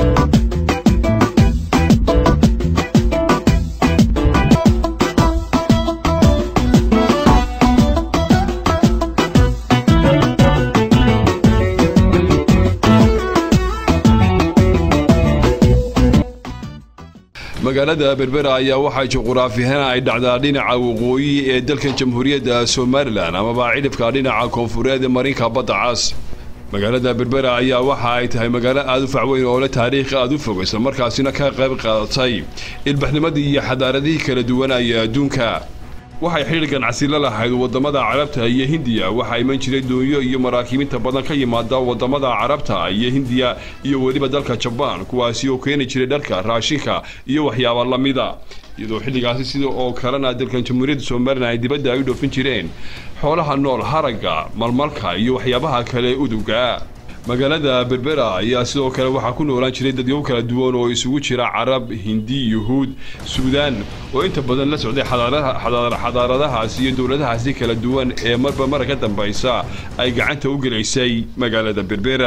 magaalada berbera ayaa waxaa juquraafiyahaan ay dhacdaa dhinaca waqooyi ee dalkan jamhuuriyadda somalilan amaba cidhifka dhinaca koonfureed ee marinka badda cas magaalada berbera ayaa waxa ay tahay magaalo aada u facweyn oo leh taariikh aada u fog islamarkaasina ka qayb qaadatay ilbaxnimadii iyo xadaaradihii kala duwanaya adduunka waxay xidhiir ganacsi la lahayd wadamada carabta iyo hindiya waxaa iman jiray doonyo iyo maraakiibinta badan ka yimaada wadamada carabta iyo hindiya iyo weliba dalka jabaan kuwaasi oo keeni jiray dharka raashinka iyo waxyaaba lamida iyadoo xilligaasi sida oo kalena dalkan jamhuuriyadda somalilan ay dibadda ay u dhoofin jireen xoolaha nool haragga malmalka iyo waxyaabaha kale uduga magaalada berbera ayaa sidoo kale waxaa ku noolaan jiray dadyow kala duwan oo isugu jira carab hindi yuhuud suudaan oo inta badan la socday xadaaradahaasi iyo dowladahaasi kala duwan ee marba mara ka dambaysa ay gacanta u gelaysay magaalada berbera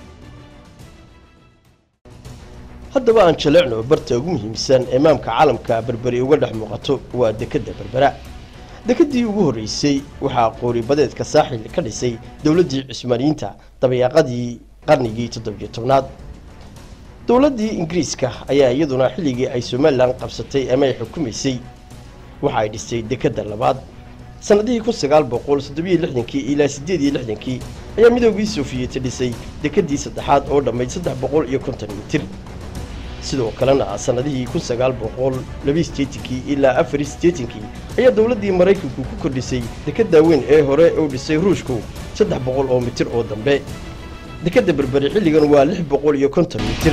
haddaba aan jaleecno barta ugu muhiimsan ee maamka caalamka berberi uga dhex muuqato waa dekadda berbera dekedii ugu horreysay waxaa qooribadeedka saaxil ka dhisay dowladdii cusmaaniyiinta dabayaaqadii qarnigii toddobiyo tobnaad dowladdii ingiriiska ayaa iyaduna xilligii ay somalilan qabsatay ama ay xukumaysay waxa ay dhisay dekedda labaad sannadihii kun sagaal boqol toddobiyo lixdankii ilaa siddeed iyo lixdankii ayaa midoogii sofiyeeti dhisay dekeddii saddexaad oo dhammayd saddex boqol iyo konton mitir sidoo kalena sannadihii kun sagaal boqol labiyi sideetankii ilaa afariy sideetankii ayaa dowladdii maraykanku ku kordhisay dekedda weyn ee hore uu dhisay ruushku saddex boqol oo mitir oo dambe dekedda berberi xilligan waa lix boqol iyo konton mitir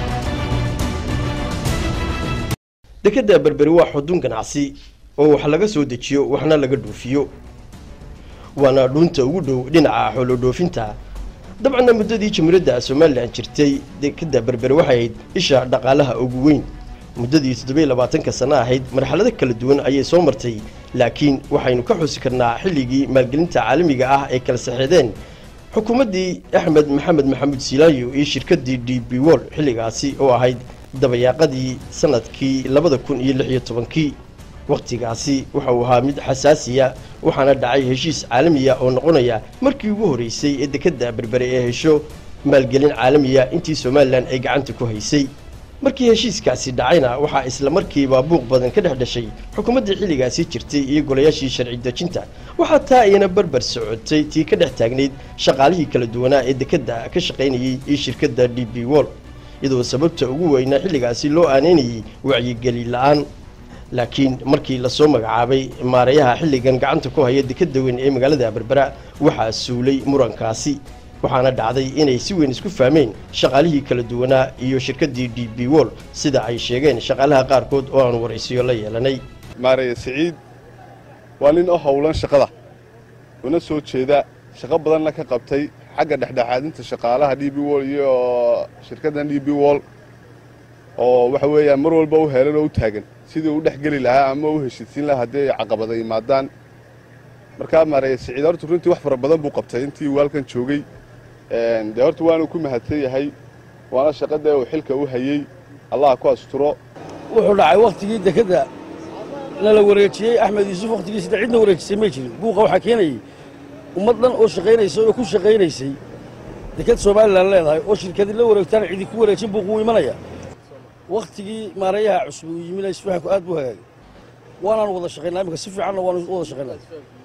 dekedda berberi waa xudun ganacsi oo wax laga soo dejiyo waxna laga dhoofiyo waana dhuunta ugu dhow dhinaca xoolo dhoofinta dabcanna muddadii jamhuuriyadda somalilan jirtay dekedda berberi waxay ahayd isha dhaqaalaha ugu weyn muddadii toddobiyo labaatanka sano ahayd marxalado kala duwan ayay soo martay laakiin waxaynu ka xusi karnaa xilligii maalgelinta caalamiga ah ay kala saxeedeen xukuumaddii axmed maxamed maxamuud silaayo iyo shirkaddii d b wol xilligaasi oo ahayd dabayaaqadii sanadkii labada kun iyo lix iyo tobankii wakhtigaasi waxa uu ahaa mid xasaasiya waxaana dhacay heshiis caalamiya oo noqonaya markii ugu horreysay ee dekedda berbere ee hesho maalgelin caalamiya intii somalilan ay gacanta ku haysay markii heshiiskaasi dhacayna waxaa isla markiiba buuq badan ka dhex dhashay xukuumaddii xilligaasi jirtay iyo golayaashii sharci dejinta waxaa taa ayana barbar socotay tii ka dhex taagnayd shaqaalihii kala duwanaa ee dekedda ka shaqaynayay iyo shirkadda d b wol iyadoo sababta ugu weynaa xilligaasi loo aaneynayay wacyigeli la-aan laakiin markii lasoo magacaabay maareeyaha xilligan gacanta ku haya dekedda weyn ee magaalada berbera waxaa suulay murankaasi waxaana dhacday inay si weyn isku fahmeen shaqaalihii kala duwanaa iyo shirkaddii d b wol sida ay sheegeen shaqaalaha qaarkood oo aan waraysiyo la yeelanay maareeye siciid waa nin u howlan shaqada una soo jeeda shaqo badanna ka qabtay xagga dhexdhexaadinta shaqaalaha d b wol iyo shirkaddan d b wol oo waxa weeyaan mar walba u heelan oo u taagan sidii u dhex geli lahaa ama u heshiisiin lahaa haddii ay caqabada yimaadaan markaa maareeye siciid horta runtii wax fara badan buu qabtay intii uu halkan joogay dee horta waanu ku mahadsan yahay waana shaqadee uu xilka u hayey allah ku asturo wuxuu dhacay wakhtigii dekedda nala wareejiyey axmed yuusuf wakhtigiisida cidna wareejisay may jirin buuqa waxaa keenayey ummad dhan oo shaqaynaysa oo ku shaqaynaysay deked somalilan leedahay oo shirkadii la wareegtaan cidi ku wareejin buuq wuu imanaya wakhtigii maareeyaha cusub uu yimina isfahanku aad buu hagaagay waanaan wada shaqaynaa iminka si fiicanna waanu wada shaqaynaa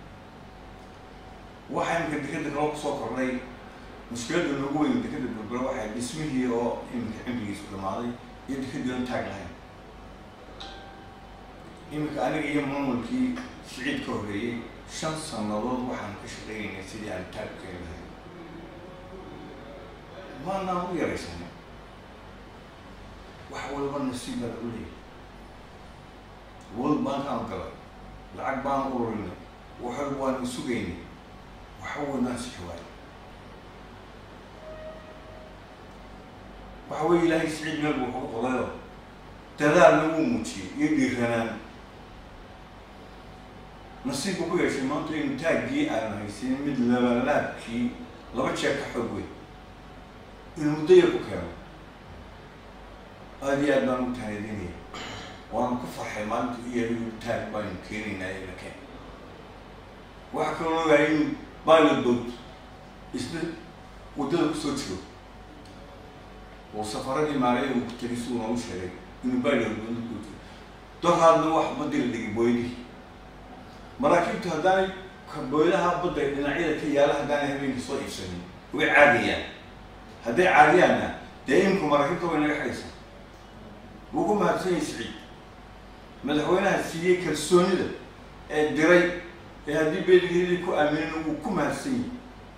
waxaa iminka dekeda kalo kusoo kordhay mushkiladda noogu weyn dekeda berbera waxay dhismihii oo iminka cimrigiisu dhamaaday iyo dekedii aan taag lahayn iminka aniga iyo maamulkii siciid ka horreeyey shan sannadood waxaan ka shaqaynaynay sidii aan taag u keeni lahayn maanaan u yaraysanay wax walba nasiib baa u leeyahay world bankaan galay lacag baan ururinay waxal waanu sugaynay waxa weynaan sixi waayo waxa weeye ilaahay siciid meel buu kaga qodayo dadaalna wuu muujiyey iyo dhiiranaan nasiib buu ku yeeshay maanta inu taaggii aan haysin mid labalaabkii laba jeer ka xoog weyn inuu muddo yar ku keeno aada iyo aad baan u taanadinaya waana ku farxay maalinta iyo taag baanu keenaynaa ee makeen waxaa kaloo ogahay in pilot boat isna waddada kusoo jiro oo safaradii maareya uu ku tegay si uu noogu sheegay inuu pilot boat ku jiro doraadna wax baddi la dhigay booydihii maraakiibtu haddaanay booydaha badda dhinacyada ka yaala haddaanay habeenkii soo iibsanin way caadiyaan hadday caadiyaanna dee iminku maraakiibta way naga xidhaysaa wuu ku mahadsan yahay siciid madaxweynaha siiyey kalsoonida ee diray ee haddii beeligeedii ku aaminin wuu ku mahadsan yahay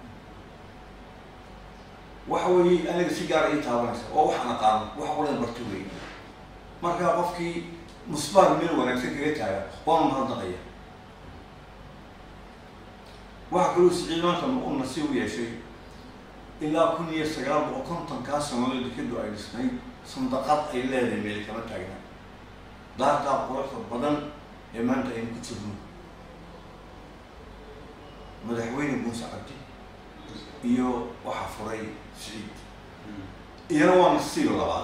waxa weeye aniga si gaara ii taabanaysa oo waxaan aqaano wax qulan barto weeye markaa qofkii musbaar meel wanaagsan kaga taaga waanu mahadnaqaya waxaa kaloo siciid maanta uu nasiib u yeeshay ilaa kun iyo sagaal boqol kontonkaa sanadood dekadu ay dhisnayd sandaqad ay leedahay meel kama taagna daartaa quruxda badan ee maanta aynu ku jirno madaxweyne muuse cabdi iyo waxaa furay siciid iyana waa nasiib labaad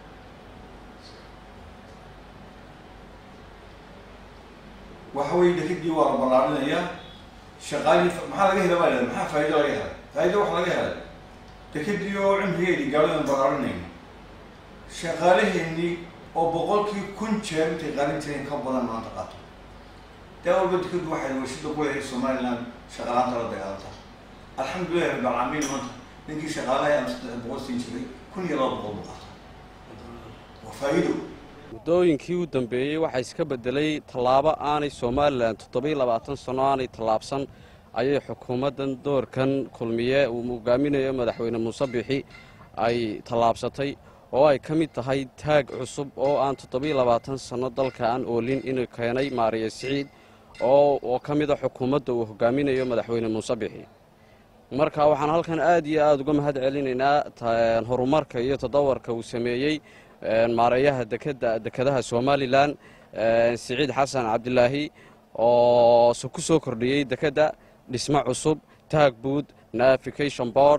waxa weye dekadii waa la ballaarinayaa shaqaalii maxaa laga hela baa lahada maxaa faa'ido laga helay faa'ido waxa laga helay dekadii oo cimrigeedii gaaladan ballaarinayno shaqaalaheenii oo boqolkii kun jeer intay qaalin jireen ka badan maanta qaato daa walba dekadu waxay warshada ku leedahay somaliland shaqaalaanta la dagaalanta alxamdulillahi rabbi alcaalamiin maanta ninkii shaqaalaha aan saddex boqol siin jiray kun iyo laba boqol buu qaata waa faa'iido muddooyinkii u dambeeyey waxaa iska beddelay tallaabo aanay somalilan toddobiyo labaatan sanno aanay tallaabsan ayay xukuumaddan doorkan kulmiye uu hogaaminayo madaxweyne muuse bixi ay tallaabsatay oo ay ka mid tahay taag cusub oo aan toddobiyo labaatan sanno dalka aan oolin inuu keenay maariya siciid oo oo ka mid a xukuumadda uu hogaaminayo madaxweyne muuse bixi marka waxaan halkan aad iyo aada uga mahad celinaynaa horumarka iyo tadawarka uu sameeyey maareeyaha dekada dekadaha somalilan siciid xasan cabdilaahi oo ku soo kordhiyey dekedda dhismo cusub taag buud navication board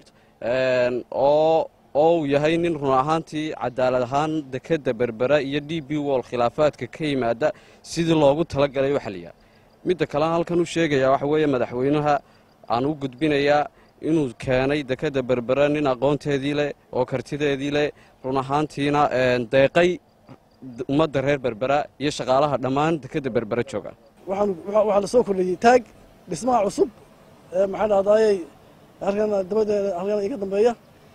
oo oo uu yahay nin run ahaantii cadaalad ahaan dekedda berbera iyo d b wol khilaafaadka ka yimaada sidii loogu talagalay u xaliya midda kalean halkan u sheegaya waxa weeye madaxweynaha aan u gudbinayaa inuu keenay dekedda berbera nin aqoonteedii leh oo kartideedii leh run ahaantiina deeqay ummadda reer berbera iyo shaqaalaha dhammaan dekedda berbera jooga waxaa la soo kordhiyey taag dhismaha cusub maxaa dhahdaayey halkan dabadeeda halkan iga dambeeya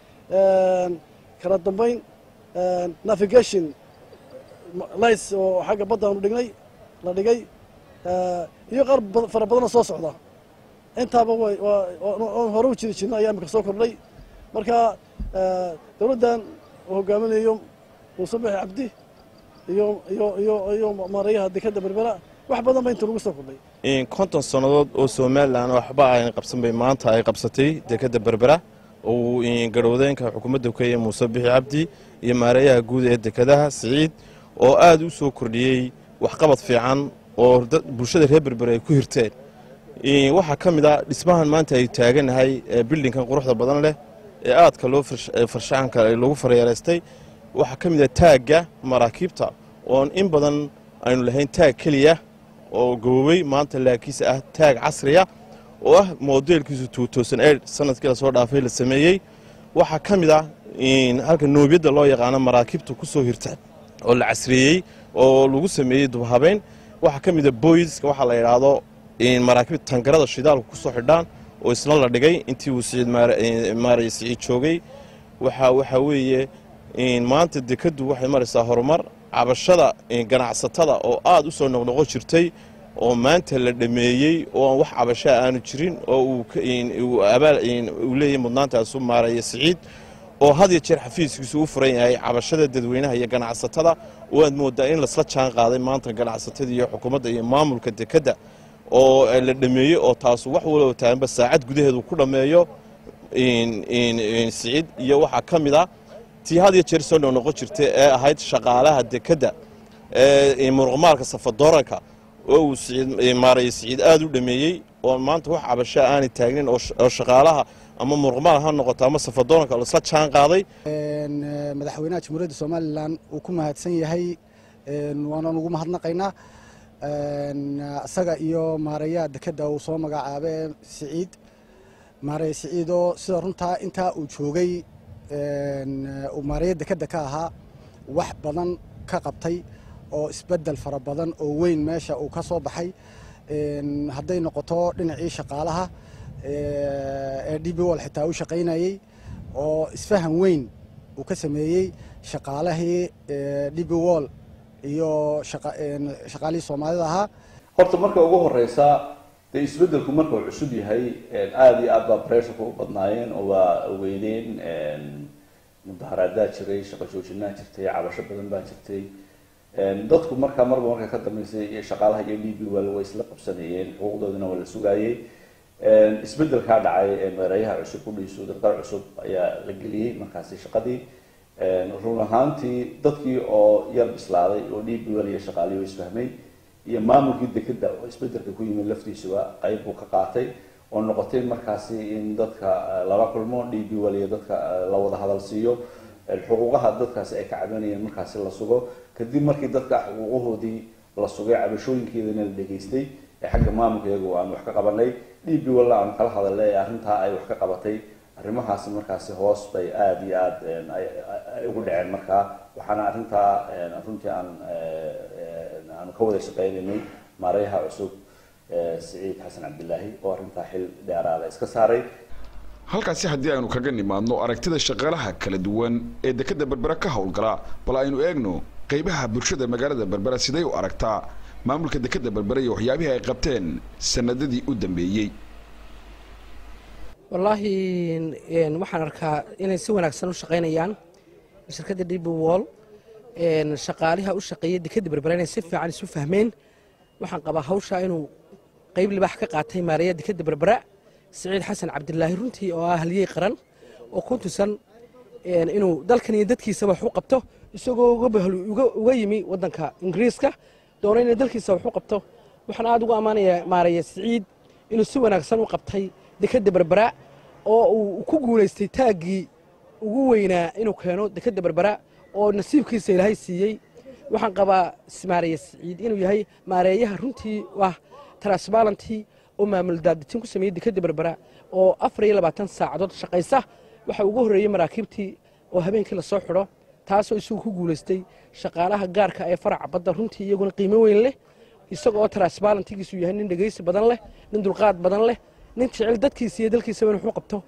kala dambayn navigation lights oo xagga badda aanu dhignay la dhigay iyo qaar fara badanoo soo socda intaaba way oon hore u jiri jirna ayaa imika soo kordhay marka dowladdan uu hogaaminayo muuse bixi cabdi iyo iyo iyo iyo maareeyaha dekadda berbera wax badan ba inta lagu soo kordhay konton sannadood oo somalilan waxba ayna qabsan bay maanta ay qabsatay dekadda berbera oo garhwadeenka xukuumadda kenya muuse bixi cabdi iyo maareeyaha guud ee dekadaha siciid oo aad u soo kordhiyey waxqabad fiican oo bulshada reer berbera ay ku hirteen waxaa ka mid a dhismahan maanta ay taaganahay bildinkan quruxda badan leh ee aadka loo farshaxanka lagu faryeeraystay waxaa ka mid a taagga maraakiibta oon in badan aynu lahayn taag keliya oo gabobey maanta laakiinse ah taag casriya oo ah modeelkiisu sanadkii lasoo dhaafay la sameeyey waxaa ka mid ah halka noobyadda loo yaqaano maraakiibta ku soo hirta oo la casriyeeyey oo lagu sameeyey dubhabeyn waxaa ka mid a boyska waxaa la yidhaahdo maraakiibta tangarada shidaalku ku soo xidhaan oo isna la dhigay intii uu siciid maaraya siciid joogay waxa waxaa weeye maanta dekaddu waxay maraysaa horumar cabashada ganacsatada oo aad u soo noqnoqon jirtay oo maanta la dhameeyey oo aan wax cabashaa aanu jirin oo uu leeyahay mudnaantaasu maaraya siciid oo had iyo jeer xafiiskiisu u furan yahay cabashada dadweynaha iyo ganacsatada oo aad moodaa in lasla jaan qaaday maanta ganacsatada iyo xukuumadda iyo maamulka dekedda oo la dhameeyey oo taasu wax waloo taaganba saacad gudaheedu ku dhammeeyo siciid iyo waxaa ka mid a tii had iyo jeer soo noqnoqon jirtay ee ahayd shaqaalaha dekedda ee muruqmaalka safadooranka oo uu maaraya siciid aad u dhameeyey oo maanta wax cabashaa aanay taagnin oo shaqaalaha ama muruqmaal ha noqoto ama safadoonka isla jaan qaaday madaxweynaha jamhuuriyadda somalilan uu ku mahadsan yahay waanaan ugu mahadnaqaynaa isaga iyo maareeyaha dekedda uu soo magacaabe siciid maareeye siciidoo sida runtaa intaa uu joogay uu maareeya dekedda ka ahaa wax badan ka qabtay oo isbeddel fara badan oo weyn meesha uu ka soo baxay hadday noqoto dhinacii shaqaalaha ee d b wol xitaa u shaqaynayey oo isfahan weyn uu ka sameeyey shaqaalahii d b wol iyo shaqaalihii soomaalida ahaa horta marka ugu horeysa dee isbeddelku marka uu cusub yahay aada iyo aad baa pressurka u badnaayeen oo waa ogeydeen mudaharaadaa jiray shaqo joojinaa jirtay cabasho badan baa jirtay dadku markaa marba marka ka dambeysay iyo shaqaalaha iyo d b wal way isla qabsanayeen xuquuqdoodina waa la sugaayey isbeddelkaa dhacay mareeyaha cusub kudhiisu darqar cusub ayaa la geliyey markaasi shaqadii run ahaantii dadkii oo yar bislaaday oo d b wal iyo shaqaalihii oo isfahmay iyo maamulkii dekedda oo isbeddelka ku yimid laftiisuba qayb buu ka qaatay oo noqotay markaasi in dadka lala kulmo d b wal iyo dadka la wada hadal siiyo xuquuqaha dadkaasi ay ka cabanayeen markaasi la sugo kadib markii dadka xuquuqahoodii la sugay cabashooyinkeedana la dhegaystay ee xagga maamulka iyagu aan wax ka qabanay d b walla aan kala hadalay ee arrintaa ay wax ka qabatay arrimahaasi markaasi hoos bay aada iyo aada ay ugu dhaceen markaa waxaana arrintaa runtii aan aanu ka wada shaqeynaynay maareyaha cusub siciid xasan cabdilaahi oo arrintaa xil dheeraada iska saaray halkaasi haddii aynu kaga nimaadno aragtida shaqaalaha kala duwan ee dekedda berbera ka howlgala bal aynu eegno qaybaha bulshada magaalada berbera siday u aragtaa maamulka dekedda berbera iyo waxyaabihii ay qabteen sanadadii u dambeeyey wallaahi waxaan arkaa inay si wanaagsan u shaqaynayaan shirkadda db wall shaqaaliha u shaqeeya dekedda berbera inay si fiican isu fahmeen waxaan qabaa hawshaa inuu qayb libaax ka qaatay maareeya dekedda berbera siciid xasan cabdilaahi runtii oo ah halyey qaran oo ku tusan inuu dalkan iyo dadkiisaba wax u qabto isagoo uga yimi waddanka ingiriiska doona inay dalkiisa wax u qabto waxaan aada ugu ammaanayaa maareeya siciid inuu si wanaagsan u qabtay dekedda berbera oo uu ku guulaystay taaggii ugu weynaa inuu keeno dekedda berbera oo nasiibkiisa ilaahay siiyey waxaan qabaa maareeya siciid inuu yahay maareeyaha runtii ah transbalantii oo maamul daaditin ku sameeyey dekedda berbera oo afar iyo labaatan saacadood shaqaysa waxa ugu horreeyey maraakiibtii oo habeenkii lasoo xidho taasoo isagu ku guulaystay shaqaalaha gaarka ee faraca badda runtii iyaguna qiimo weyn leh isaga oo transbalantigiisu yahay nin dhegaysi badan leh nin dulqaad badan leh nin jecel dadkiisa iyo dalkiisaba in waxu qabto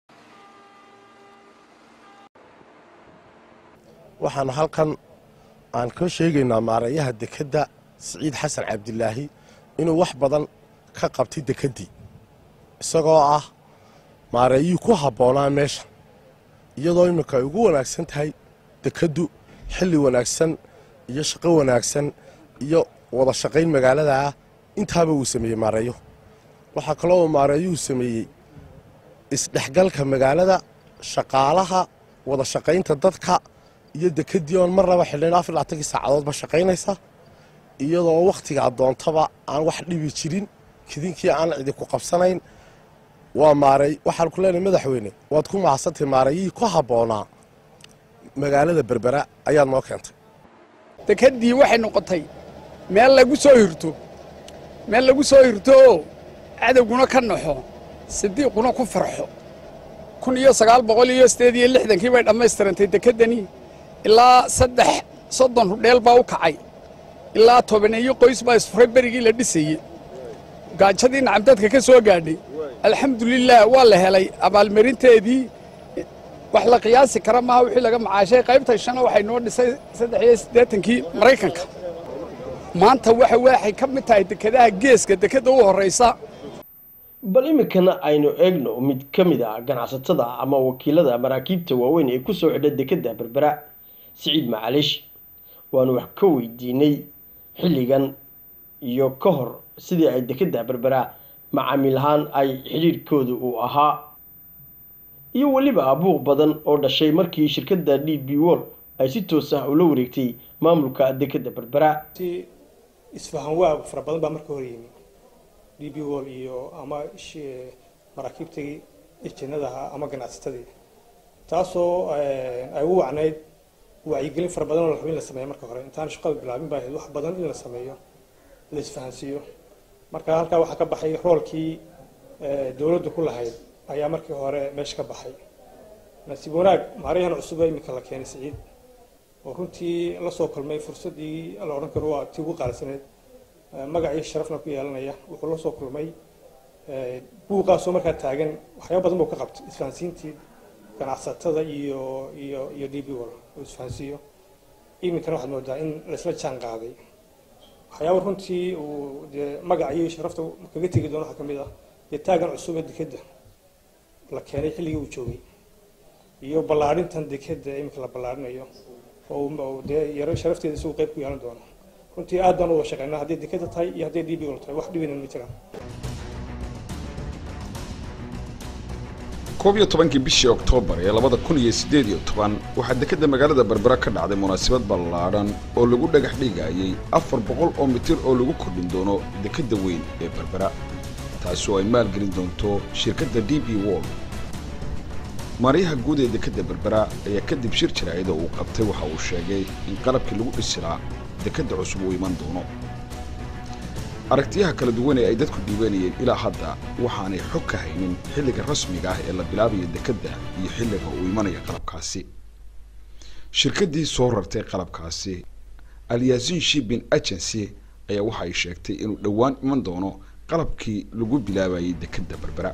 waxaan halkan aan ka sheegaynaa maareeyaha dekedda siciid xasan cabdilaahi inuu wax badan ka qabtay dekeddii isagoo ah maareeyihii ku habboonaa meesha iyadoo iminka ay ugu wanaagsan tahay dekeddu xilli wanaagsan iyo shaqo wanaagsan iyo wada shaqayn magaalada ah intaaba uu sameeyey maareeyo waxaa kaloo uu maareeyuhu sameeyey isdhexgalka magaalada shaqaalaha wada shaqaynta dadka iyo dekeddii oon marnaba xidhayn afar labaatankii saacadoodba shaqaynaysa iyadoo wakhtigaa doontaba aan wax dhibi jirin kidinkii aan idinku qabsanayn waa maaray waxaan ku leenahay madaxweyne waad ku mahadsantay maareeyihii ku habboonaa magaalada berbera ayaad noo keentay dekeddii waxay noqotay meel lagu soo hirto meel lagu soo hirto oo cadowguna ka naxo sidiiquna ku farxo kun iyo sagaal boqol iyo siddeed iyo lixdankii bay dhammaystirantay dekeddani ilaa saddex soddon rudheel baa u kacay ilaa tobaneeyo qoys baa isfuray berigii la dhisayey gaajadii nacamdadka ka soo gaadhay alxamdulilaah waa la helay abaalmarinteedii wax la qiyaasi kara maaha wixii laga macaashay qaybta shana waxay noo dhisay saddex iyo siddeetankii maraykanka maanta waxa waxay ka mid tahay dekedaha geeska dekedda u horraysa bal iminkana aynu eegno mid ka mid ah ganacsatada ama wakiilada maraakiibta waaweyn ee kusoo xidha dekedda berbera siciid macaliish waanu wax ka weydiinay xilligan iyo ka hor sidii ay dekedda berbera macaamiil ahaan ay xidhiirhkooda uu ahaa iyo weliba abuuq badan oo dhashay markii shirkadda d b wol ay si toos ah ula wareegtay maamulka dekedda berbera isfahan waag fara badan baa marka hor yimi d b wol iyo ama maraakiibtii ejinadaha ama ganacsatadii taasoo ay u wacnayd wacyigelin fara badan oo la rabo in la sameeyo marka hore intaan shaqada bilaabin baa ahayd wax badan in la sameeyo la isfahansiiyo marka halkaa waxaa ka baxay roolkii dowladdu ku lahayd ayaa markii hore meesha ka baxay nasiib wanaag maarayahan cusub ee iminka la keenay siciid oo runtii la soo kulmay fursaddii la odhan karo waa tii ugu qaalisaneed magacii sharafna ku yeelanaya wuxuu la soo kulmay buuqaasoo markaa taagan waxyaaba badan buu ka qabtay isfahansiintii ganacsatada iyo iyo iyo d b wal oo isfahansiiyo iminkana waxaad moodaa in laisla jaan qaaday waxyaaba runtii uu dee magaca iyo sharafta kaga tegi doono waxaa ka mid ah dee taagan cusub ee dekedda la keenay xilligii uu joogay iyo ballaadhintan dekedda iminka la ballaadhinayo oo dee yaro sharafteeda isagu qayb ku yeelan doono runtii aad baan u wada shaqeynaa hadday dekedda tahay iyo hadday d b wal tahay wax dhibina ma jiraan koob iyo tobankii bishii oktoobar ee labada kun iyo siddeed iyo toban waxaa dekedda magaalada berbera ka dhacday munaasabad ballaadhan oo lagu dhagax dhigayay afar boqol oo mitir oo lagu kordhin doono dekedda weyn ee berbera taasi oo ay maalgelin doonto shirkadda d b wall maaryaha guud ee dekedda berbera ayaa kadib shir jaraa'id oo uu qabtay waxa uu sheegay in qalabkii lagu dhisilaa dekedda cusub uu iman doono aragtiyaha kala duwan ee ay dadku dhiibanayeen ilaa hadda waxaanay xog ka haynin xilliga rasmiga ah ee la bilaabayo dekedda iyo xilliga uu imanaya qalabkaasi shirkaddii soo rartay qalabkaasi alyasin shipping agency ayaa waxa ay sheegtay inuu dhowaan iman doono qalabkii lagu bilaabayay dekedda berbera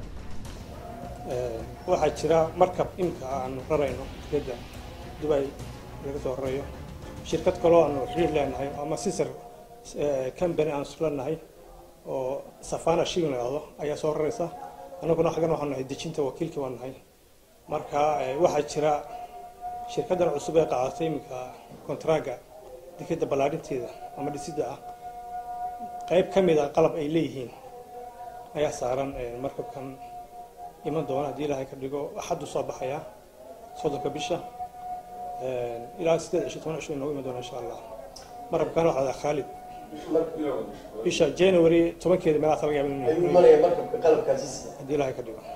waxaa jira markab imika aanu rarayno dekedda dubay laga soo rarayo shirkad kaloo aanu xiriir leenahay ama sisar company aan islanahay oo safana shipping la yidhahdo ayaa soo raraysa annaguna xaggan waxaan nahay dejinta wakiilkii baan nahay marka waxaa jira shirkaddan cusub ee qaadatay iminka kontraaga dekedda ballaadhinteeda ama dhisidda ah qayb ka mid a qalab ay leeyihiin ayaa saaran markabkan iman doona haddii ilaahay ka dhigo axaddu soo baxaya soddonka bisha ilaa siddeed cisho toban cisho inoogu iman doona insha allah markabkan waxaa daa khaalid bisha january tobankeeda meelahaas laga yaaba haddii ilaahay ka dhigo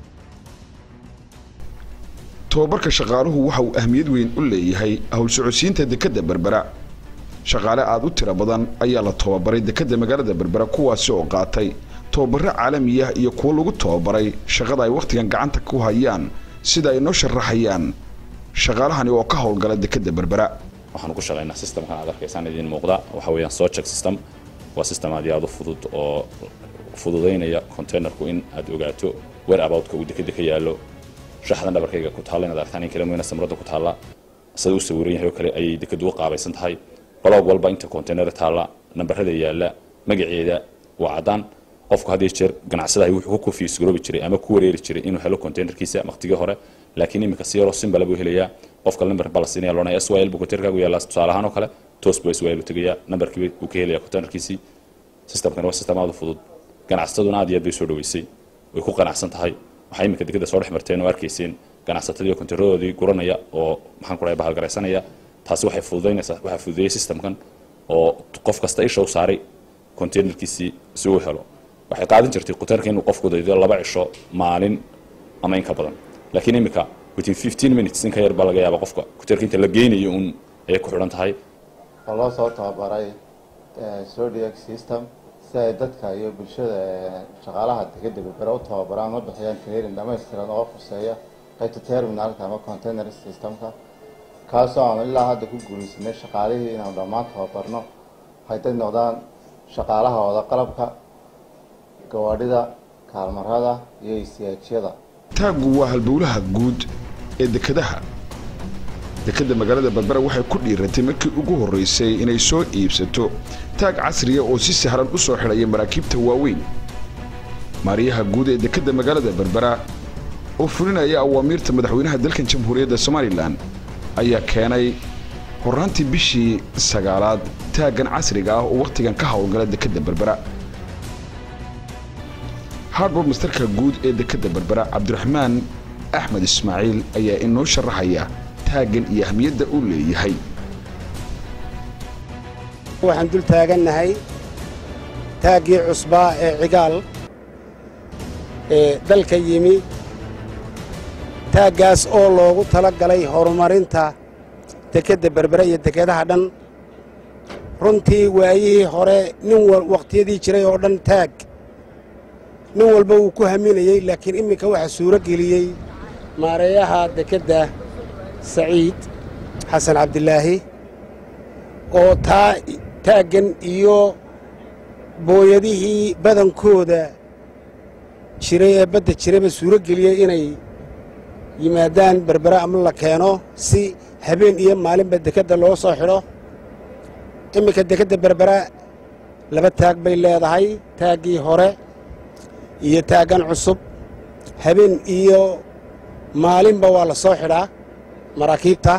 tobabarka shaqaaluhu waxa uu ahmiyad weyn u leeyahay howlsocodsiinta dekedda berbera shaqaale aad u tiro badan ayaa la tobabaray dekedda magaalada berbera kuwaasi oo qaatay tobabaro caalamiya iyo kuwo lagu tobabaray shaqada ay wakhtigan gacanta ku hayaan sida ay noo sharaxayaan shaqaalahani oo ka howlgala dekedda berbera waxaan ku shaqaynaa systemkan aad arkaysaan idiin muuqda waxa weeyaan socheck system waa system aad iyo aad u fudud oo fududaynaya containerku in aad ogaato where aboutka uu dekeda ka yaallo shaxdan dhabarkayga ku taalla inaad aragtaan in kala mooyna samradda ku taalla sida uu sawiran yahay oo kale ayay dekedu u qaabaysan tahay balog walba inta container taalla nambarada yaalla magaceeda waa caddaan qofku had iyo jeer ganacsadahay wuxuu ku confuse garoobi jiray ama ku wareeri jiray inuu helo containerkiisa waqtigii hore laakiin iminka si yaroo simbala buu helayaa qofka lambar baa la siinaya loonaya syl buu containerkaagu yaallaa tusaale ahaan oo kale toos buu syl u tegayaa nambarkii uu ka helayaa containerkiisii systemkan waa system aad u fudud ganacsataduna aad iyo aad bay soo dhaweysay way ku qanacsan tahay waxay iminka degada soo dhex marteen oo arkayseen ganacsatadii konteynaroodii guranaya oo maxaan ku dhahay bahalgaraysanaya taasi waxay fududaynaysaa waxaa fududeeyey systemkan oo qof kasta isha u saaray containerkiisii si uu helo waxay qaadan jirtay konteynerka inuu qofku daydo laba cisho maalin ama in ka badan laakiin iminka within fifteen minutes in ka yar baa laga yaaba qofka konteynerka inta la geynayo un ayay ku xidhan tahay oo loo soo tababaray zodiac system si ay dadka iyo bulshada shaqaalaha degedda berbera u tababaraan ma bixiyaan training dhamaystiran oo khuseeya qaybta terminalka ama container systemka kaasoo aanu ilaa hadda ku guuleysanay shaqaalihii inaanu dhammaan tababarno hayday noqdaan shaqaalahooda qalabka gawaadhida kaalmarada iyo isiyaajyada taaggu waa halbowlaha guud ee dekedaha dekedda magaalada berbera waxay ku dhiiratay markii ugu horraysay inay soo iibsato taag casriya oo si sahlan u soo xidhaya maraakiibta waaweyn maariyaha guud ee dekedda magaalada berbera oo fulinaya awaamiirta madaxweynaha dalkan jamhuuriyadda somalilan ayaa keenay horraantii bishii sagaalaad taaggan casriga ah oo wakhtigan ka howlgala dekedda berbera harbor mastarka guud ee dekedda berbera cabdiraxmaan axmed ismaaciil ayaa inoo sharaxaya taaggan iyo ahmiyadda uu leeyahay waxaan dul taagannahay taaggii cusbaa ee cigaal ee dalka yimi taaggaas oo loogu tala galay horumarinta dekedda berbere iyo dekedaha dhan runtii waayihii hore nin wakhtiyadii jiray oo dhan taag nin walba wuu ku haminayey laakiin imminka waxaa suuro geliyey maareeyaha dekedda saciid xasan cabdilaahi oo taa taaggan iyo booyadihii badankooda jiray ee badda jirayba suuro geliyey inay yimaadaan berbere ama la keeno si habeen iyo maalinba dekedda loo soo xidho imminka dekedda berbera laba taag bay leedahay taaggii hore iyo taaggan cusub habeen iyo maalinba waa la soo xidhaa maraakiibta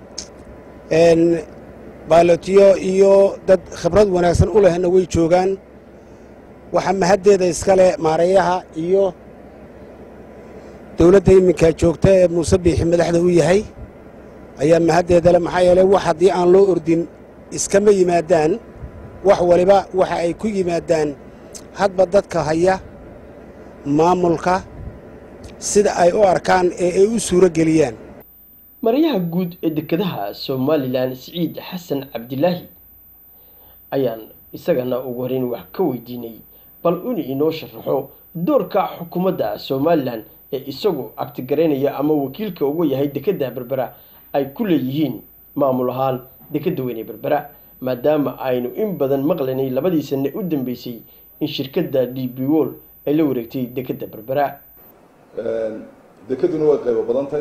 baalotiyo iyo dad khibrad wanaagsan u lehna way joogaan waxaa mahaddeeda iskale maareeyaha iyo dowladda iminka joogta ee muuse biixi madaxda u yahay ayaa mahaddeeda le maxaa yeelay wax haddii aan loo ordin iskama yimaadaan wax waliba waxa ay ku yimaadaan hadba dadka haya maamulka sida ay u arkaan ee ay u suuro geliyaan maryaha guud ee dekedaha somalilan siciid xasan cabdilaahi ayaan isagana ugu horeyn wax ka weydiinay bal inu inoo sharaxo doorka xukuumadda somalilan ee isagu agtigaraynaya ama wakiilka uga yahay dekedda berbera ay ku leeyihiin maamul ahaan dekedda weyne berbera maadaama aynu in badan maqlaynay labadii sanne u dambeysay in shirkadda d b wol ay la wareegtay dekedda berbera dekeduna way qaybo badantahay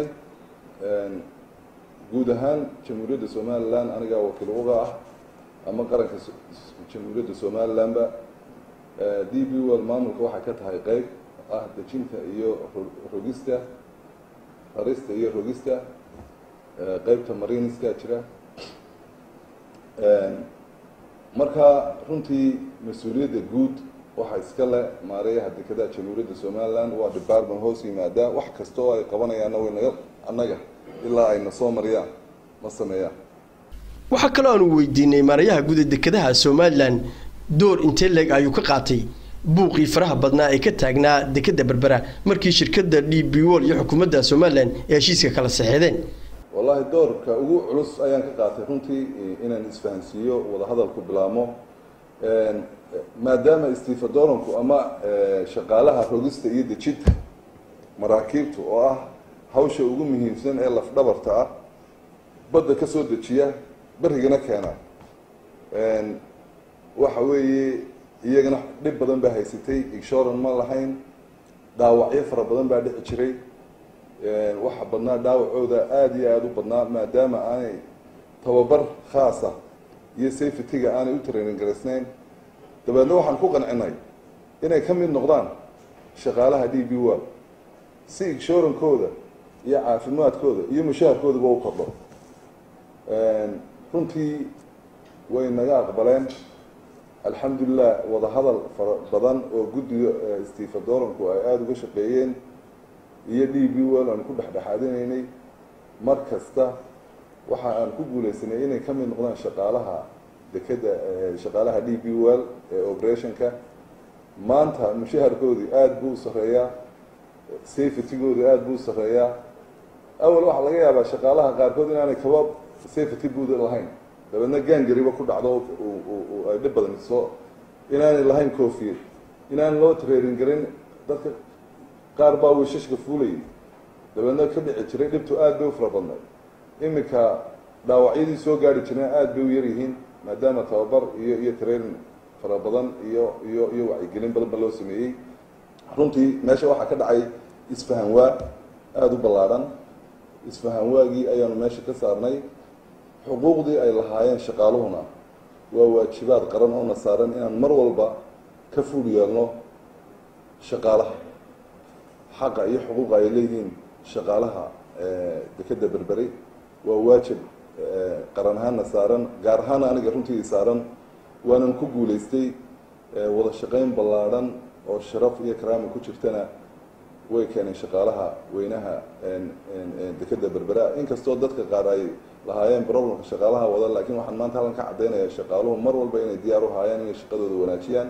guud ahaan jamhuuriyadda somalilan anigaa wakiil uga ah ama qaranka jamhuuriyadda somalilanba d b wol maamulka waxay ka tahay qeyb ah dejinta iyo rogista rarista iyo rogista qeybta mariniska jira marka runtii mas-uuliyadda guud waxaa iska le maareeyaha dekedaha jamhuuriyadda somalilan waa department hoos yimaada wax kasta oo ay qabanayaanna way naga annaga ilaa ayna soo mariyaan ma sameeyaan waxaa kaloo aanu weydiinay maarayaha guud ee dekedaha somalilan door intee leeg ayuu ka qaatay buuqii faraha badnaa ee ka taagnaa dekedda berbera markii shirkadda d b wol iyo xukuumadda somalilan ee heshiiska kala saxeedeen wallaahi doorka ugu culus ayaan ka qaatay runtii inaan isfahansiiyo wadahadalku bilaabmo maadaama istifa doranku ama shaqaalaha rogista iyo dejinta maraakiibtu oo ah hawsha ugu muhiimsan ee lafdhabarta ah badda ka soo dejiya berrigana keena waxa weeye iyagana dhib badan baa haysatay inshoran ma lahayn dhaawacyo fara badan baa dhici jiray waxa badnaa dhaawacooda aada iyo aada u badnaa maadaama aanay tababar khaasa iyo safetyga aanay u training garaysnayn dabeedna waxaan ku qancinay inay ka mid noqdaan shaqaalaha d b wol si inshurankooda iyo caafimaadkooda iyo mushaharkoodaba u kordho runtii way naga aqbaleen alxamdulilah wadahadal fara badan oo guddiga stifa doranku ay aada uga shaqeeyeen iyo d b wol aan ku dhexdhexaadinaynay mar kasta waxa aan ku guuleysanay inay ka mid noqdaan shaqaalaha dekeda shaqaalaha d b wol ee operationka maanta mushaharkoodii aada buu u sarreeyaa safetygooda aada buu u sarreeyaa awal waxaa laga yaabaa shaqaalaha qaarkood inaanay kaba safety buuda lahayn dabeedna gaangariba ku dhacdo ay dhib badan soo inaanay lahayn coofiyad inaan loo training garin dadka qaar baa wiishashka fuulayay dabeedna ka dhici jiray dhibtu aada bay u fara badnay iminka dhaawacyadii soo gaari jireen aada bay u yaryihiin maadaama tababar iyo iyo training fara badan iyo iyo iyo wacyigelin badan ba loo sameeyey runtii meesha waxaa ka dhacay isfahan waa aada u ballaadhan isfahan waagii ayaanu meesha ka saarnay xuquuqdii ay lahaayeen shaqaaluhuna waa waajibaad qaran oo na saaran inaan mar walba ka ful yeelno shaqaalaha xaqa iyo xuquuqa ay leeyihiin shaqaalaha dekedda berberi waa waajib qaran ahaanna saaran gaar ahaana aniga runtii saaran waanan ku guulaystay wada shaqayn ballaadhan oo sharaf iyo karaama ku jirtana way keeneen shaqaalaha weynaha dekedda berbera inkastoo dadka qaar ay lahaayeen problemka shaqaalaha wada laakiin waxaan maanta halkan ka caddaynaya shaqaaluhu mar walba inay diyaar u haayeen inay shaqadooda wanaajiyaan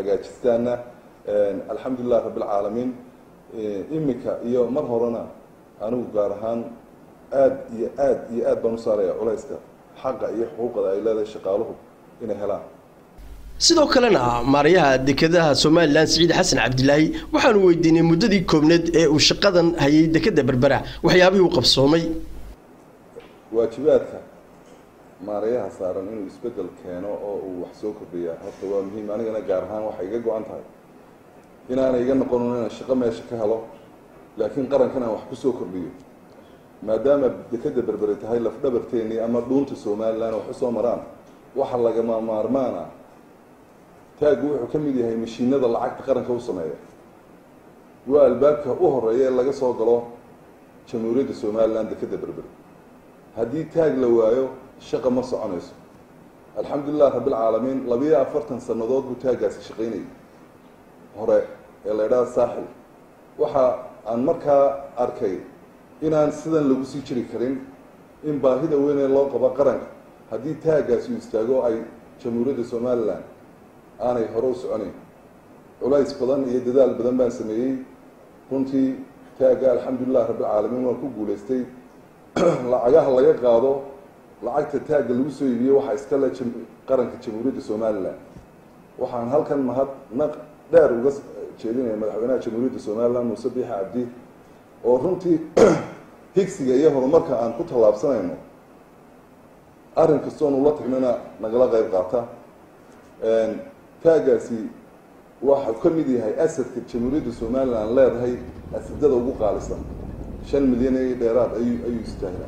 hagaajistaanna alxamdulilah rabbilcaalamiin iminka iyo mar horena anigu gaar ahaan aada iyo aad iyo aad baan u saaraya culayska xaqa iyo xuquuqda ay leedahay shaqaaluhu inay helaan sidoo kalena maarayaha dekedaha somalilan siciid xasan cabdilaahi waxaanu weydiinay muddadii koobneed ee uu shaqadan hayay dekeda berbera waxyaabihii uu qabsoomay waajibaadka maarayaha saaran inuu isbedel keeno oo uu wax soo kordhiya horta waa muhiim anigana gaar ahaan waxay iga go-an tahay inaanay iga noqonin inaan shaqo meesha ka helo laakiin qarankan aan wax kusoo kordhiyo maadaama dekeda berberi tahay lafdhabarteennii ama dhuunta somalilan wax usoo maraan waxa lagama maarmaan ah taaggu wuxuu ka mid yahay mashiinada lacagta qaranka u sameeya waa albaabka u horeeya ee laga soo galo jamhuuriyadda somalilan dekeda berberi haddii taag la waayo shaqa ma soconayso alxamdulilah rabbilcaalamiin labiyo afartan sannadood buu taaggaasi shaqaynayay hore ee la idhaha saaxil waxa aan markaa arkay inaan sidan lagu sii jiri karin in baahida weynee loo qabo qaranka haddii taaggaasi uu istaago ay jamhuuriyadda somalilan aanay hore u soconayn culays badan iyo dadaal badan baan sameeyey runtii taagga alxamdulilah rabbilcaalamiin waan ku guulaystay lacagaha laga qaado lacagta taagga lagu soo iibiye waxaa iska le qaranka jamhuuriyadda somalilan waxaan halkan mahad naq dheer uga jeedinaya madaxweynaha jamhuuriyadda somalilan muuse biixi cabdi oo runtii higsiga iyo horumarka aan ku tallaabsanayno arrin kastoon ula tagnana nagala qayb qaata taaggaasi waxau ka mid yahay asadka jamhuuriyadda somalilan leedahay asadada ugu qaalisan shan milyan iyo dheeraad ayuu ayuu istaahilaa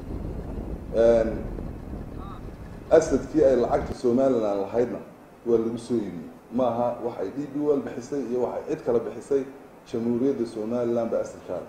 asadkii ay lacagta somalilan lahaydna waa lagu soo iibiyey maaha waxay d b wel bixisay iyo waxay cid kale bixisay jamhuuriyadda somalilan ba asadkaada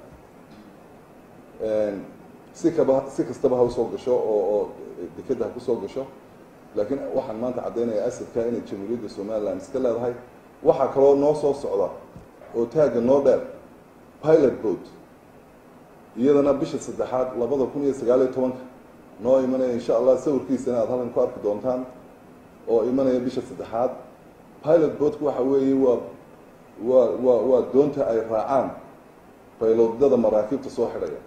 si kaba si kastaba ha usoo gasho oo oo dekeda ha kusoo gasho laakiin waxaan maanta caddaynaya asadka inay jamhuuriyadda somalilan iska leedahay waxaa kaloo noo soo socda oo taagga noo dheer pilot boat iyadana bisha saddexaad labada kun iyo sagaaliyo tobanka noo imanaya insha allah sawirkiisana aada halkan ku arki doontaan oo imanaya bisha saddexaad pilot boatku waxa weeye waa waa waa waa doonta ay raacaan bayloodada maraakiibta soo xidhaya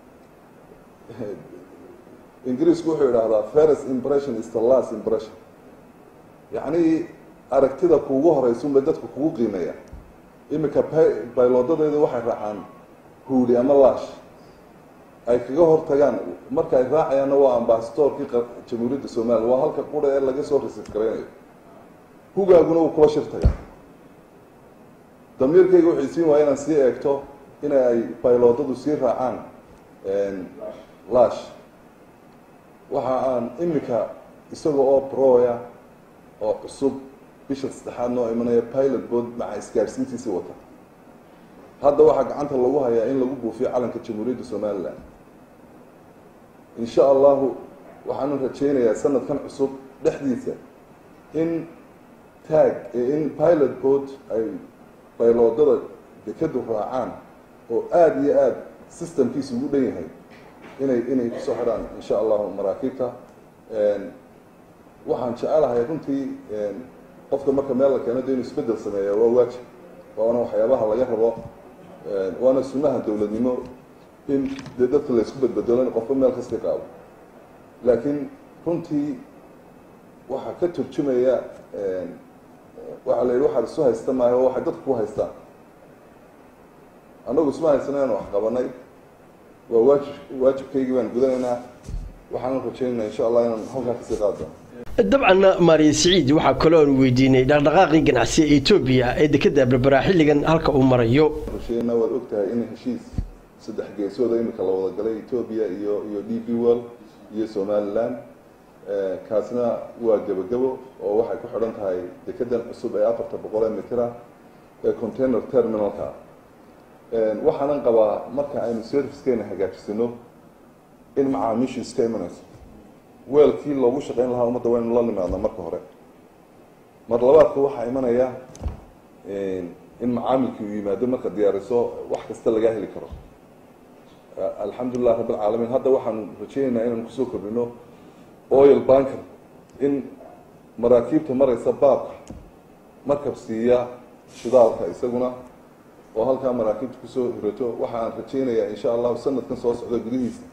ingiriisku wuxuu idhaahdaa first impression is the last impression yacni aragtida kuugu horeysunba dadku kugu qiimeeya iminka bayloodadeeda waxay raacaan huuli ama laash ay kaga hortagaan marka ay raacayaanna waa ambasadorkii jamhuuriyadda somalilan waa halka qura ee laga soo rasiif garaynayo hugaaguna uu kula shirtaga damiirkayga wuxuu isiin waaya inaan sii eegto in ay bayloodadu sii raacaan lash waxa aan iminka isaga oo broya oo cusub bisha saddexaad noo imanaya pilot board maca isgaadhsiintiisii wata hadda waxaa gacanta lagu hayaa in lagu buufiyo calanka jamhuuriyadda somalilan insha allahu waxaanu rajaynayaa sanadkan cusub dhexdiisa in taag in pilot board ay bayloodada dekadu raacaan oo aada iyo aada systemkiisa ugu dhan yahay inay inay kusoo xidhaan insha allahu maraakiibta waxaan jecelahay runtii qofka marka meel la keeno de inuu isbedel sameeya waa waajib waana waxyaabaha laga rabo waana sunnaha dowladnimo in dee dadka laysku bedbedelo in qofka meel kasta qaado laakiin runtii waxaa ka turjumaya waxaa la yidhi waxaad isu haysta maayo oo waxay dadku ku haystaan annagu isma haysano inaan wax qabanay waa waajib waajibkaygii baan gudanaynaa waxaan rajaynaynaa insha allah inaan halkaa kasii qaado dabcanna maariya siciid waxaa kaloo aanu weydiinay dhaqdhaqaaqii ganacsi ee etoobiya ee dekeda berbera xilligan halka uu marayo rusheena waad ogtahay in heshiis saddex geesooda imika la wada galay etoobiya iyo iyo d b well iyo somaliland kaasna waa gebagabo oo waxay ku xidhan tahay dekedan cusub ee afarta boqol ee mitira ee container terminalka waxaanan qabaa marka aynu servicekeena hagaajisano in macaamiishu iska imanayso weelkii loogu shaqayn lahaa ummadda waynu la nimaadna marka hore mar labaadka waxaa imanaya in macaamilkii uu yimaado marka diyaariso wax kasta laga heli karo alxamdulilah rabbilcaalamiin hadda waxaanu rajaynaynaa inaan kusoo kordhino oil banker in maraakiibta maraysa baabka markab siiya shidaalka isaguna oo halkaa maraakiibta kusoo hirato waxaan rajaynayaa insha allahu sanadkan soo socda gudihiisa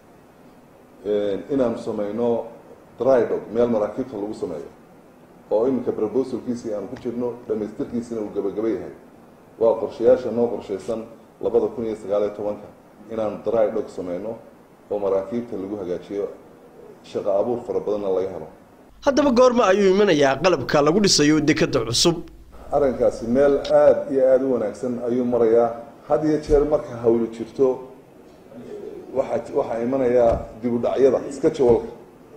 inaanu samayno drydog meel maraakiibta lagu sameeyo oo iminka proposalkiisii aanu ku jirno dhamaystirkiisina uu gabagaba yahay waa qorshayaasha noo qorshaysan labada kun iyo sagaaliyo tobanka inaanu drydog sameyno oo maraakiibta lagu hagaajiyo shaqo abuur fara badanna laga helo haddaba goorma ayuu imanayaa qalabka lagu dhisayo dekada cusub arrinkaasi meel aada iyo aada u wanaagsan ayuu marayaa had iyo jeer marka hawli jirto waxaa waxaa imanayaa dib u dhacyada iska jawalka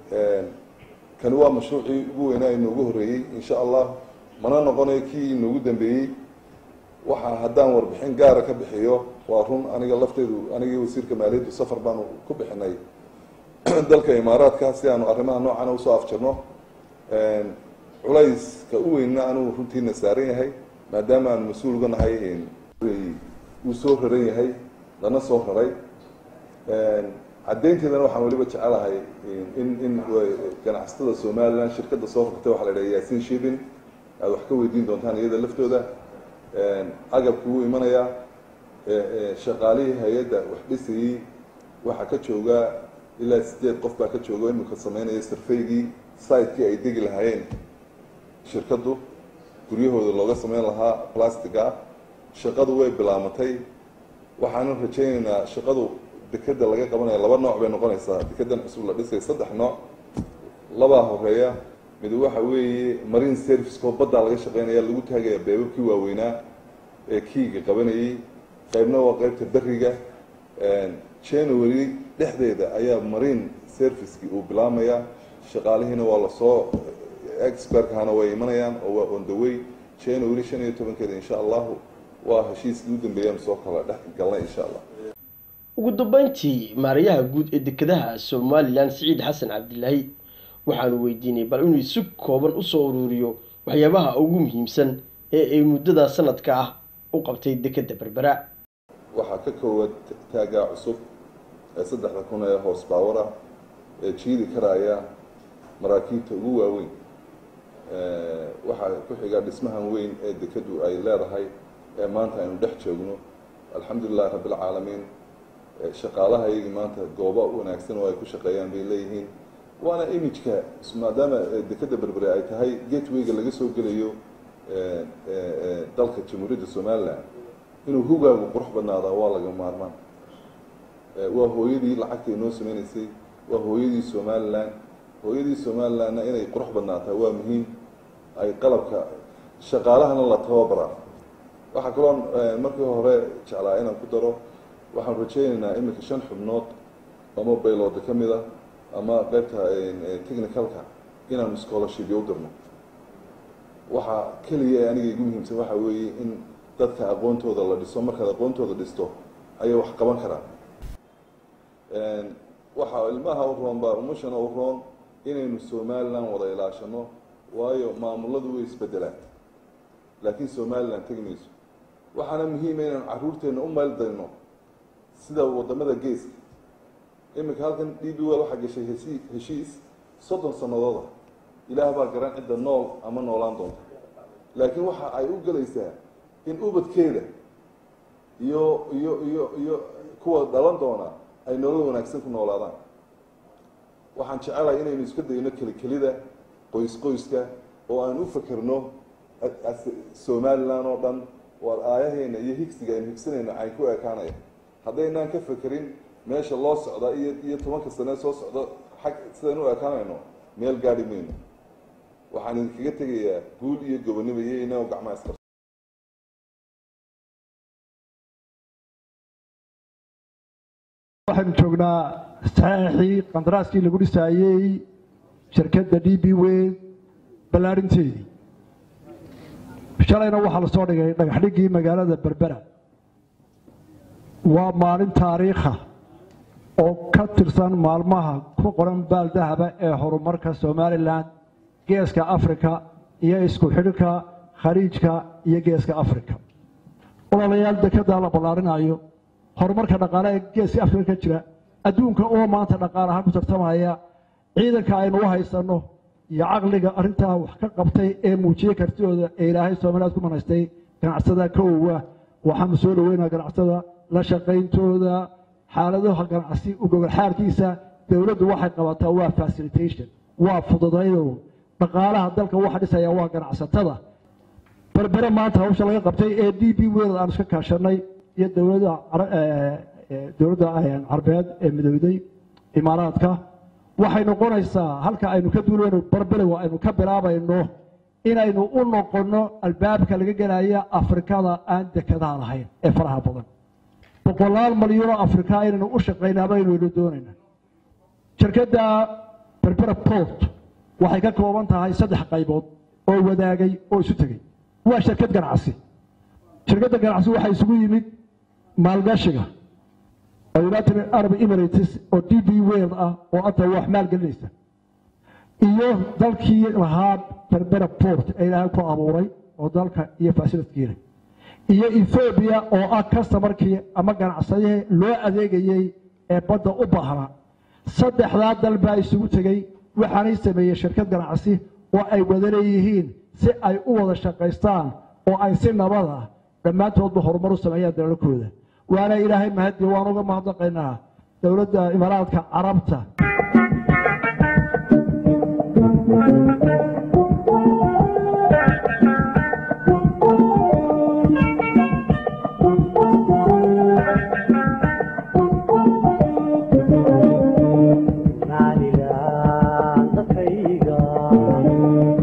kani waa mashruucii ugu weynaa inoogu horreeyey insha allah mana noqonayo kii inoogu dambeeyey waxaa haddaan warbixin gaara ka bixiyo waa run aniga lafteedu anigii wasiirka maaliyaddu safar baanu ku bixinay dalka imaaraadka si aanu arrimaha noocana usoo afjarno culayska u weynna anugu runtiina saaran yahay maadaama aanu mas-uul uga nahay uu soo raran yahay lana soo raray caddaynteedana waxaan weliba jecelahay in in ganacsatada somalilan shirkadda soo rartay waxaa la idhaha yaasiin shibin aad wax ka weydiin doontaan iyada laftooda agabku wuu imanayaa shaqaalihii hay-adda wax dhisayey waxaa ka jooga ilaa sideed qof baa ka jooga iminka sameynaya sarfaygii sitekii ay degi lahaayeen shirkaddu guryahooda looga sameyn lahaa plastiga shaqadu way bilaamatay waxaanan rajaynaynaa shaqadu dekeda laga qabanaya laba nooc bay noqonaysaa dekedan cusub la dhisay saddex nooc labaa horeeya mid waxa weeye marine serviceko baddaa laga shaqeynaya lagu taagaya beebabkii waaweynaa ee kiiga qabanayey qaybna waa qaybta beriga january dhexdeeda ayaa marine servicekii uu bilaamayaa shaqaalihiina waa lasoo expertkahana way imanayaan oo waa on the way january shan iyo tobankeeda insha allahu waa heshiiskii u dambeeyaan soo kala dhex galnay insha allah ugu dambeyntii maarayaha guud ee dekedaha somalilan siciid xasan cabdilaahi waxaanu weydiinay bal inuu si kooban usoo uruuriyo waxyaabaha ugu muhiimsan ee ay muddada sanadka ah u qabtay dekeda berbera waxaa ka koowaad taagaa cusub ee saddexda kun ee hoos baawara ee jiidi karaya maraakiibta ugu waaweyn waxaa ku xiga dhismahan weyn ee dekedu ay leedahay ee maanta aynu dhex joogno alxamdulilahi rabbilcaalamiin shaqaalaha iyagii maanta goobo wanaagsan oo ay ku shaqeeyaan bay leeyihiin waana imijka maadaama dekeda berbere ay tahay gatewayga laga soo gelayo dalka jamhuuriyadda somalilan inuu hugaagu qurux badnaadaa waa laga maarmaan waa hooyadii lacagta inoo sameynaysay waa hooyadii somalilan hooyadii somalilanna inay qurux badnaataa waa muhiim ay qalabka shaqaalahana la tababaraa waxaa kaloo markii hore jeclaa inaan ku daro waxaan rajaynaynaa iminka shan xubnood ama baylooda ka mid a ama qaybta technicalka inaanu scholarshipyo u dirno waxaa keliya ee aniga igu muhiimsan waxaa weeye in dadka aqoontooda la dhiso markaad aqoontooda dhisto ayay wax qaban karaan waxaa ilmaha u roon baa umushana u roon inaynu somalilan wada ilaashano waayo maamuladu way isbedelaan laakiin somalilan tegi mayso waxaana muhiima inaan caruurteena u maaldayno sida wadamada geeska iminka halkan d b wel waxaa gashay hesi heshiis soddon sanadooda ilaah baa garan cidda nool ama noolaan doonta laakiin waxa ay u gelaysaa in ubadkeeda iyo iyo iyo iyo kuwa dhalan doona ay nolol wanaagsan ku noolaadaan waxaan jecelahay inaynu iska dayno kelikelida qoys qoyska oo aan u fakerno somalilan oo dhan waar aayaheena iyo higsiga aynu higsanayno cayn ku ekaanaya haddaynaan ka fekerin meesha loo socda iyo iyo tobanka sane soo socdo xag sidaynu u ekaanayno meel gaadhi mayno waxaan idinkaga tegayaa guul iyo gobonimo iyo inagoo gacmaha iska waxaynu joognaa saxeexii qandaraaskii lagu dhisaayey shirkadda d b weyn ballaarinteedii shalayna waxaa lasoo dhigay dhagaxdhiggii magaalada berbera waa maalin taariikha oo ka tirsan maalmaha ku qoran baaldahaba ee horumarka somalilan geeska afrika iyo isku xidhka khaliijka iyo geeska afrika ololayaal dekedaa la ballaarinayo horumarka dhaqaale ee geeska afrika ka jira adduunka oo maanta dhaqaalahaan ku tartamaya ciidanka aynu u haysanno iyo caqliga arrintaa wax ka qabtay ee muujiyey kartidooda ee ilaahay somalilaad ku manaystay ganacsada kowa waxaanu soo dhaweynaa ganacsatada la shaqayntooda xaaladaha ganacsi u gogolxaarkiisa dowladdu waxay qabataa waa facilitation waa fududaydo dhaqaalaha dalka waxa dhisaya waa ganacsatada berbere maanta hawsha laga qabtay ee d b world aan iska kaashanay iyo dowladda dowladda carbeed ee midowday imaaraadka waxay noqonaysaa halka aynu ka duulayno barbelow aynu ka bilaabayno inaynu u noqonno albaabka laga gelaya afrikada aan dekadaha lahayn ee faraha badan boqolaal malyuunoo afrika inaynu u shaqaynaa baynu doonayna shirkadda berbera port waxay ka kooban tahay saddex qaybood oo wadaagay oo isu tegey waa shirkad ganacsi shirkadda ganacsi waxaa isugu yimid maalgashiga oo united arab emirates oo d b world ah oo anta wax maalgelinaysa iyo dalkii lahaa berbera port ee ilaahay ku abuuray oo dalka iyo fasilitkiina iyo ethoobiya oo ah customarkii ama ganacsadihii loo adeegayey ee badda u baahnaa saddexdaa dal baa isugu tegey waxaanay sameeyey shirkad ganacsi oo ay wada leeyihiin si ay u wada shaqaystaan oo ay si nabada dhammaantoodba horumar u sameeyaan dalalkooda waana ilaahay mahadiye waan uga mahadnaqaynaa dowladda imaaraadka carabta